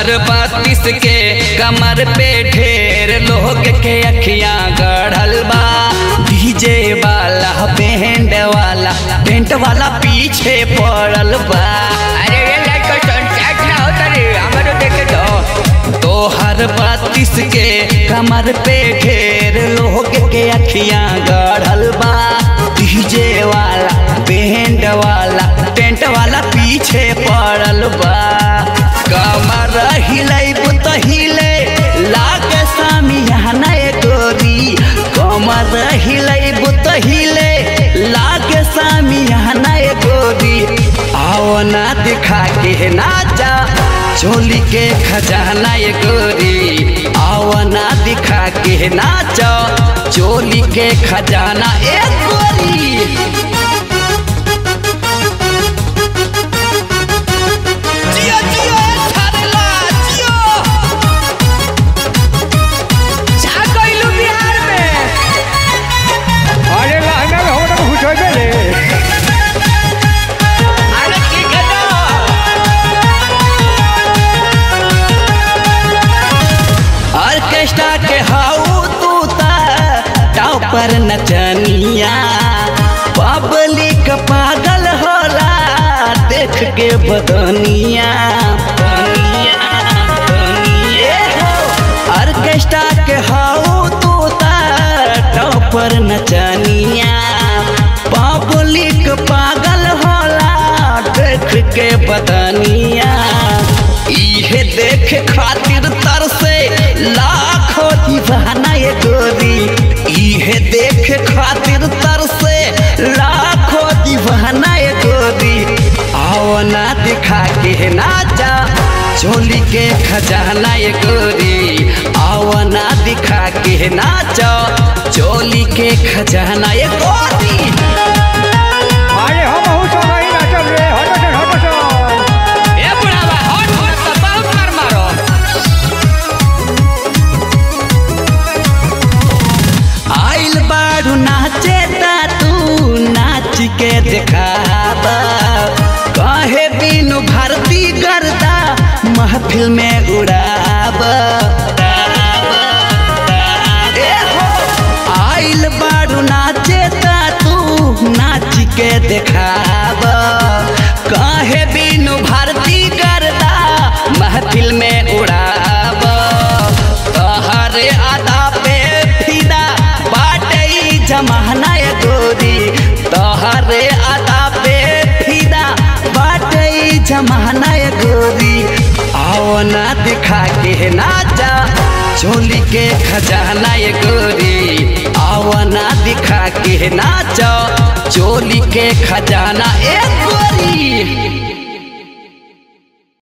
तोहर बत्तीस के कमर पे ढेर लोग के अखियां गढ़ल बा डीजे वाला बैंड वाला टेंट वाला पीछे पड़ल बा अरे ये लाइट का सनसेट ना होता रे हमारे देखे तो तोहर बत्तीस के कमर पे ढेर लोग के अखियां गढ़ल बा डीजे वाला बैंड वाला टेंट वाला पीछे पड़ल बा कमर हिलैब त हिले लागे सामियाना ए गोरी कमर हिलैब त हिले लागे सामियाना ए गोरी आओ ना दिखा के नाचा चोली के खजाना ये गोरी आओ ना दिखा के नाचा चोली के खजाना ए गोरी जियो जियो ए छाड़ला जियो छा गइलू बिहार में अरे लहंगा में हमरा घुस होइबे रे अरे ठीक है तो ऑर्केस्ट्रा के हाउ तू ता टॉपर नचनिया पब्लिक पागल होला देख के बदनिया बदनिया, बदनिया। ऑर्केस्ट्रा के हाउ तू ता टॉपर नचनिया पब्लिक पागल होला देख के बदनिया इहे देख खातिर तरसे लाखों दीवाना ये गोरी इहे देख खातिर तरसे लाखों दीवाना ये गोरी आओ ना दिखा के नाचा चोली के खजाना ये गोरी आओ ना दिखा के नाचा चोली के खजाना ये गोरी अरे हम हूँ सब नहीं नाचब रे हटो से हटो से ए बुढ़ावा हट हट तो बहुत मार मारो आइल बारू नाचे ता तू नाच के देखाबा कहे बिनु भारती गर्दा महफिल में उड़ाबा ए हो, आइल बारू नाचे ता तू नाच के देखाबा कहे बिनु भारती गर्दा महफिल में उड़ाबा तहरे आदा पे फिदा बाटई जमाना ये गोरी तहरे आदा पे फिदा बाटई जमाना ये गोरी आओ ना दिखा के नाचा चोली के खजाना ये गोरी आओ ना दिखा के नाचा चोली के खजाना ए गोरी